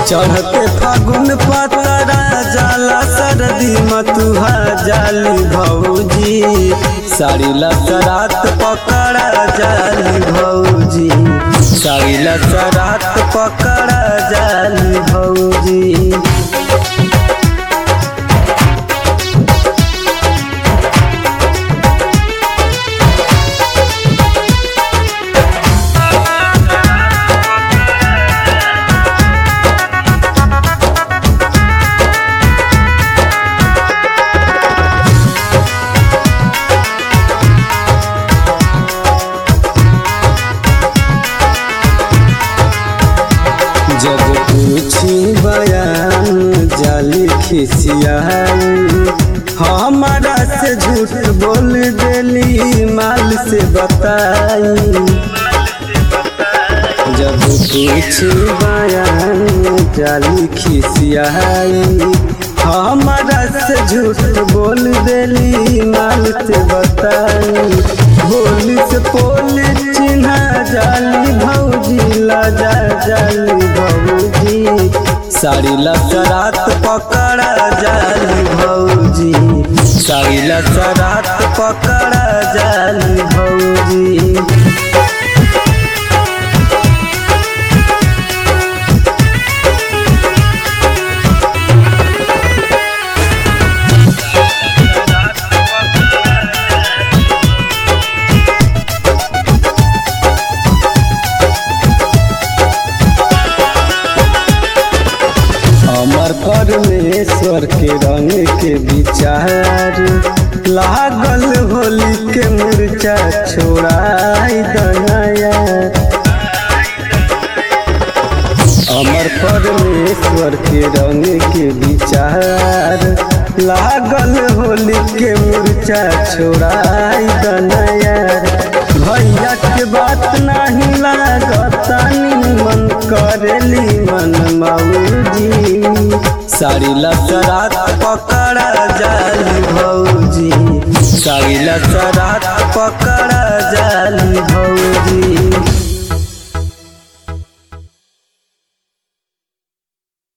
चढ़ते फागुन पतरा जाला सर्दी मतुहा जाली भौजी साड़ी लसरात पकड़ा जाली भौजी साड़ी लसरात पकड़ा जाली भौजी जब पूछी बयान जाली खिसियाई हमारा से झूठ बोल देली माल से बताई जब पूछी बयान जाली खिसियाई हमारा से झूठ बोल देली माल से बताई बोली से पोल चिन्हा जाली भौजी लाजा जाली भौजी साड़ी लसरात पकड़ा जाली भौजी साड़ी लसरात पकड़ा जाली भौजी अमर परमेश्वर के रंग के विचार लागल होली के मुर्चा छोड़ाई दनाया अमर परमेश्वर के रंग के विचार लागल होली के मुर्चा छोड़ाई दनाया भैया के बात नहीं लागता मन करेली मन मौजी साड़ी लसरात पकड़ा जाली भौजी साड़ी लसरात पकड़ा जाली भौजी